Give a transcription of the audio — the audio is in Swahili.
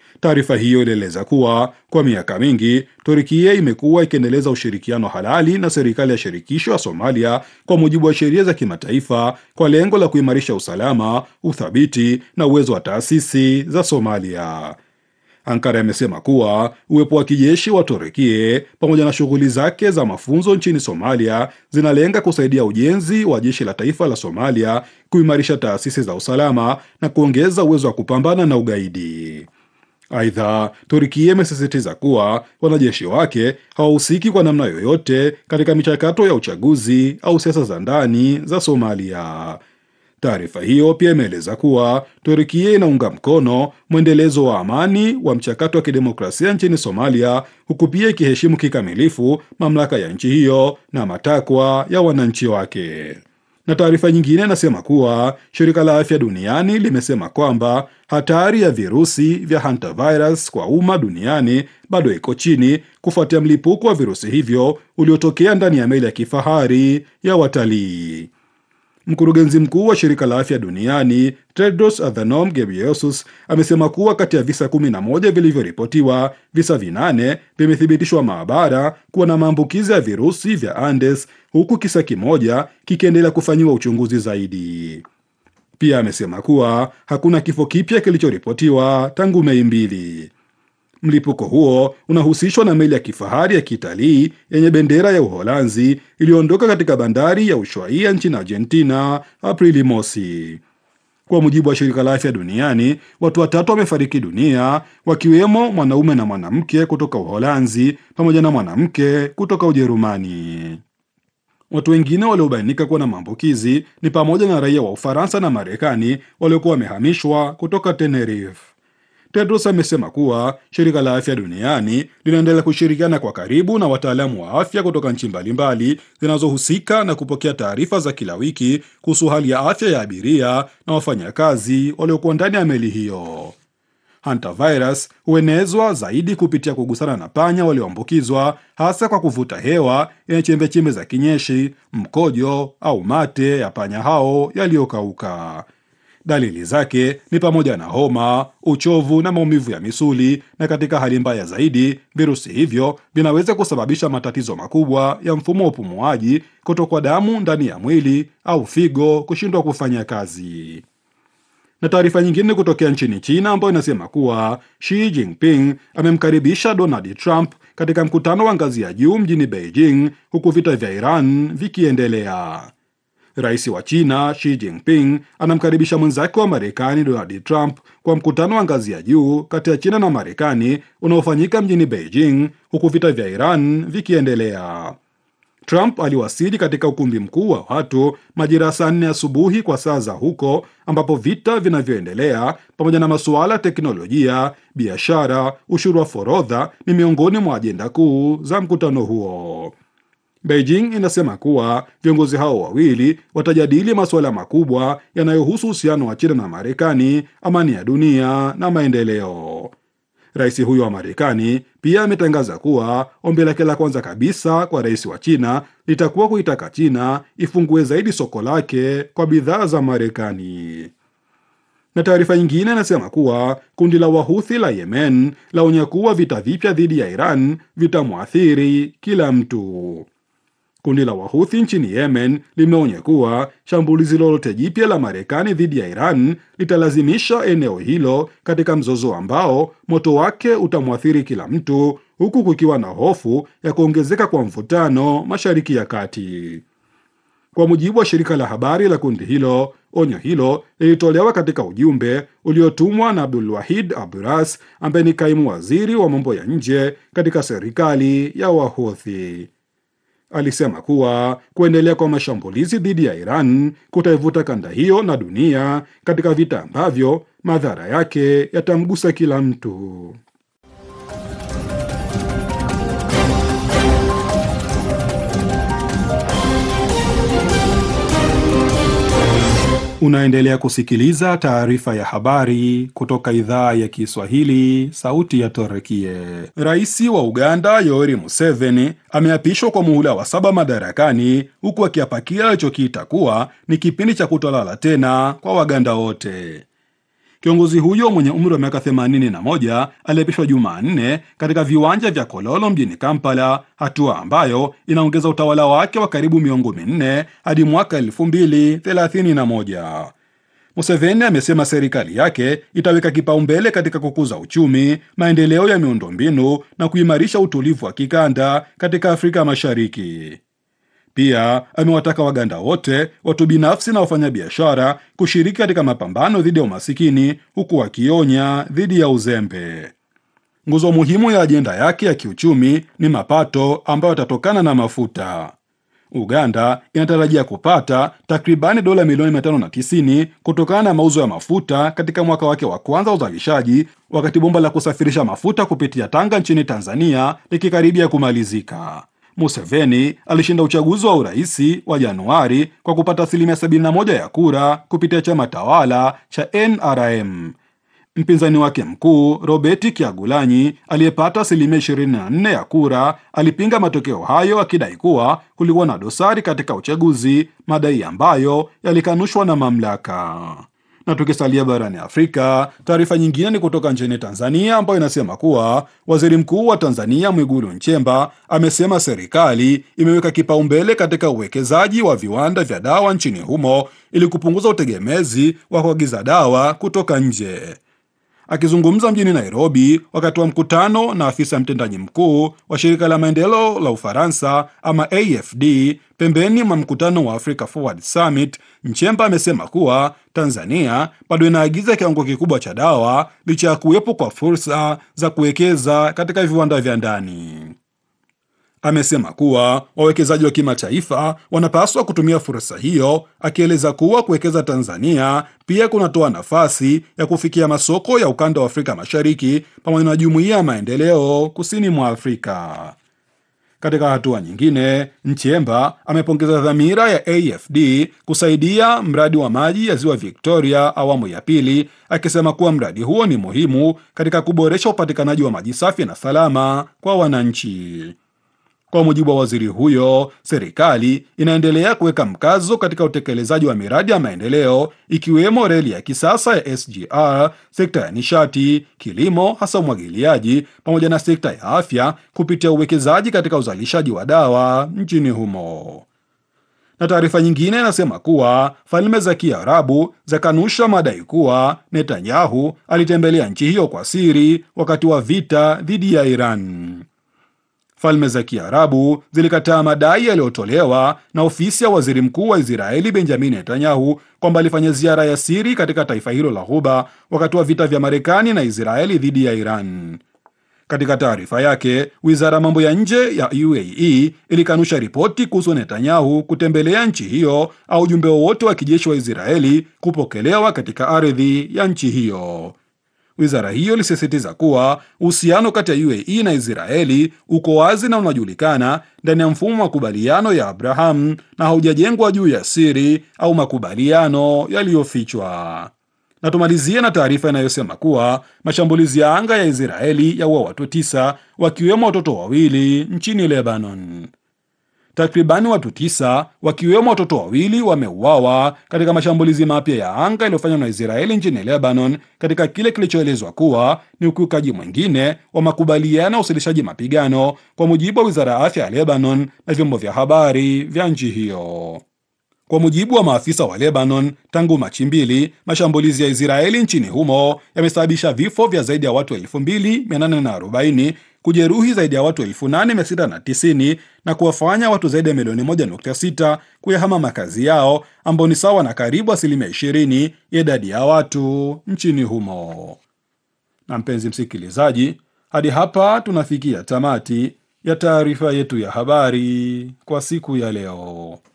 Taarifa hiyo ilieleza kuwa kwa miaka mingi Turkia imekuwa ikiendeleza ushirikiano halali na serikali ya shirikisho ya Somalia kwa mujibu wa sheria za kimataifa kwa lengo la kuimarisha usalama, uthabiti na uwezo wa taasisi za Somalia. Ankara imesema kuwa uwepo wa kijeshi wa Turukia pamoja na shughuli zake za mafunzo nchini Somalia zinalenga kusaidia ujenzi wa jeshi la taifa la Somalia, kuimarisha taasisi za usalama na kuongeza uwezo wa kupambana na ugaidi. Aidha, Turkia imesisitiza kuwa wanajeshi wake hawahusiki kwa namna yoyote katika michakato ya uchaguzi au siasa za ndani za Somalia. Taarifa hiyo pia imeeleza kuwa Turkia inaunga mkono mwendelezo wa amani wa mchakato wa kidemokrasia nchini Somalia, huku pia ikiheshimu kikamilifu mamlaka ya nchi hiyo na matakwa ya wananchi wake. Na taarifa nyingine inasema kuwa shirika la afya duniani limesema kwamba hatari ya virusi vya hantavirus kwa umma duniani bado iko chini kufuatia mlipuko wa virusi hivyo uliotokea ndani ya meli ya kifahari ya watalii. Mkurugenzi mkuu wa shirika la afya duniani Tedros Adhanom Ghebreyesus amesema kuwa kati ya visa 11 vilivyoripotiwa, visa vinane vimethibitishwa maabara kuwa na maambukizi ya virusi vya Andes, huku kisa kimoja kikiendelea kufanyiwa uchunguzi zaidi. Pia amesema kuwa hakuna kifo kipya kilichoripotiwa tangu Mei mbili. Mlipuko huo unahusishwa na meli ya kifahari ya kitalii yenye bendera ya Uholanzi iliyoondoka katika bandari ya Ushuaia nchini Argentina Aprili mosi. Kwa mujibu wa shirika la afya duniani, watu watatu wamefariki dunia, wakiwemo mwanaume na mwanamke kutoka Uholanzi pamoja na mwanamke kutoka Ujerumani. Watu wengine waliobainika kuwa na maambukizi ni pamoja na raia wa Ufaransa na Marekani waliokuwa wamehamishwa kutoka Tenerife. Tedros amesema kuwa shirika la afya duniani linaendelea kushirikiana kwa karibu na wataalamu wa afya kutoka nchi mbalimbali zinazohusika na kupokea taarifa za kila wiki kuhusu hali ya afya ya abiria na wafanyakazi waliokuwa ndani ya meli hiyo. Hantavirus huenezwa zaidi kupitia kugusana na panya walioambukizwa, hasa kwa kuvuta hewa yenye chembechembe za kinyeshi, mkojo au mate ya panya hao yaliyokauka. Dalili zake ni pamoja na homa, uchovu na maumivu ya misuli, na katika hali mbaya zaidi, virusi hivyo vinaweza kusababisha matatizo makubwa ya mfumo wa upumuaji, kutokwa damu ndani ya mwili au figo kushindwa kufanya kazi. Na taarifa nyingine kutokea nchini China ambayo inasema kuwa Xi Jinping amemkaribisha Donald Trump katika mkutano wa ngazi ya juu mjini Beijing, huku vita vya Iran vikiendelea. Rais wa China Xi Jinping anamkaribisha mwenzake wa Marekani Donald Trump kwa mkutano wa ngazi ya juu kati ya China na Marekani unaofanyika mjini Beijing huku vita vya Iran vikiendelea. Trump aliwasili katika ukumbi mkuu wa watu majira ya saa nne asubuhi kwa saa za huko, ambapo vita vinavyoendelea pamoja na masuala ya teknolojia, biashara, ushuru wa forodha ni miongoni mwa ajenda kuu za mkutano huo. Beijing inasema kuwa viongozi hao wawili watajadili masuala makubwa yanayohusu uhusiano wa China na Marekani, amani ya dunia na maendeleo. Rais huyo wa Marekani pia ametangaza kuwa ombi lake la kwanza kabisa kwa rais wa China litakuwa kuitaka China ifungue zaidi soko lake kwa bidhaa za Marekani. Na taarifa nyingine inasema kuwa kundi la Wahuthi la Yemen laonya kuwa vita vipya dhidi ya Iran vitamwathiri kila mtu. Kundi la Wahuthi nchini Yemen limeonya kuwa shambulizi lolote jipya la Marekani dhidi ya Iran litalazimisha eneo hilo katika mzozo ambao moto wake utamwathiri kila mtu, huku kukiwa na hofu ya kuongezeka kwa mvutano Mashariki ya Kati. Kwa mujibu wa shirika la habari la kundi hilo, onyo hilo lilitolewa katika ujumbe uliotumwa na Abdul Wahid Aburas ambaye ni kaimu waziri wa mambo ya nje katika serikali ya Wahuthi. Alisema kuwa kuendelea kwa mashambulizi dhidi ya Iran kutaivuta kanda hiyo na dunia katika vita ambavyo madhara yake yatamgusa kila mtu. Unaendelea kusikiliza taarifa ya habari kutoka idhaa ya Kiswahili, sauti ya Torekie. Rais wa Uganda Yoweri Museveni ameapishwa kwa muhula wa saba madarakani, huku akiapa kile alichokiita kuwa ni kipindi cha kutolala tena kwa Waganda wote. Kiongozi huyo mwenye umri wa miaka 81 aliapishwa Jumanne katika viwanja vya Kololo mjini Kampala, hatua ambayo inaongeza utawala wake wa karibu miongo minne hadi mwaka 2031. Museveni amesema serikali yake itaweka kipaumbele katika kukuza uchumi, maendeleo ya miundombinu na kuimarisha utulivu wa kikanda katika Afrika Mashariki. Pia amewataka Waganda wote, watu binafsi na wafanyabiashara kushiriki katika mapambano dhidi ya umasikini, huku akionya dhidi ya uzembe. Nguzo muhimu ya ajenda yake ya kiuchumi ni mapato ambayo yatatokana na mafuta. Uganda inatarajia kupata takribani dola milioni 590 kutokana na mauzo ya mafuta katika mwaka wake wa kwanza wa uzalishaji, wakati bomba la kusafirisha mafuta kupitia Tanga nchini Tanzania likikaribia kumalizika. Museveni alishinda uchaguzi wa uraisi wa Januari kwa kupata asilimia 71 ya kura kupitia chama tawala cha NRM. Mpinzani wake mkuu Robert Kyagulanyi aliyepata asilimia 24 ya kura alipinga matokeo hayo akidai kuwa kulikuwa na dosari katika uchaguzi, madai ambayo yalikanushwa na mamlaka. Na tukisalia barani Afrika, taarifa nyingine ni kutoka nchini Tanzania ambayo inasema kuwa waziri mkuu wa Tanzania Mwigulu Nchemba amesema serikali imeweka kipaumbele katika uwekezaji wa viwanda vya dawa nchini humo ili kupunguza utegemezi wa kuagiza dawa kutoka nje. Akizungumza mjini Nairobi wakati wa mkutano na afisa mtendaji mkuu wa shirika la maendeleo la Ufaransa ama AFD pembeni mwa mkutano wa Africa Forward Summit, Nchemba amesema kuwa Tanzania bado inaagiza kiwango kikubwa cha dawa licha ya kuwepo kwa fursa za kuwekeza katika viwanda vya ndani. Amesema kuwa wawekezaji wa kimataifa wanapaswa kutumia fursa hiyo, akieleza kuwa kuwekeza Tanzania pia kunatoa nafasi ya kufikia masoko ya ukanda wa Afrika Mashariki pamoja na jumuiya ya maendeleo kusini mwa Afrika. Katika hatua nyingine, Nchemba amepongeza dhamira ya AFD kusaidia mradi wa maji ya ziwa Victoria awamu ya pili, akisema kuwa mradi huo ni muhimu katika kuboresha upatikanaji wa maji safi na salama kwa wananchi. Kwa mujibu wa waziri huyo, serikali inaendelea kuweka mkazo katika utekelezaji wa miradi ya maendeleo ikiwemo reli ya kisasa ya SGR, sekta ya nishati, kilimo, hasa umwagiliaji, pamoja na sekta ya afya kupitia uwekezaji katika uzalishaji wa dawa nchini humo. Na taarifa nyingine inasema kuwa Falme za Kiarabu zakanusha madai kuwa Netanyahu alitembelea nchi hiyo kwa siri wakati wa vita dhidi ya Iran. Falme za Kiarabu zilikataa madai yaliyotolewa na ofisi ya waziri mkuu wa Israeli Benjamin Netanyahu kwamba alifanya ziara ya siri katika taifa hilo la Ghuba wakati wa vita vya Marekani na Israeli dhidi ya Iran. Katika taarifa yake, wizara ya mambo ya nje ya UAE ilikanusha ripoti kuhusu Netanyahu kutembelea nchi hiyo au ujumbe wowote wa kijeshi wa Israeli kupokelewa katika ardhi ya nchi hiyo. Wizara hiyo ilisisitiza kuwa uhusiano kati ya UAE na Israeli uko wazi na unajulikana ndani ya mfumo wa makubaliano ya Abraham na haujajengwa juu ya siri au makubaliano yaliyofichwa. Na tumalizie na taarifa inayosema kuwa mashambulizi ya anga ya Israeli yaua watu tisa wakiwemo watoto wawili nchini Lebanon. Takribani watu tisa wakiwemo watoto wawili wameuawa katika mashambulizi mapya ya anga yaliyofanywa na Israeli nchini Lebanon, katika kile kilichoelezwa kuwa ni ukiukaji mwingine wa makubaliano ya usitishaji mapigano, kwa mujibu wa wizara ya afya ya Lebanon na vyombo vya habari vya nchi hiyo. Kwa mujibu wa maafisa wa Lebanon, tangu Machi mbili, mashambulizi ya Israeli nchini humo yamesababisha vifo vya zaidi ya watu 2840 kujeruhi zaidi ya watu 8690 na kuwafanya watu zaidi ya milioni 1.6 kuyahama makazi yao ambao ni sawa na karibu asilimia 20 ya idadi ya watu nchini humo. Na mpenzi msikilizaji, hadi hapa tunafikia tamati ya taarifa yetu ya habari kwa siku ya leo.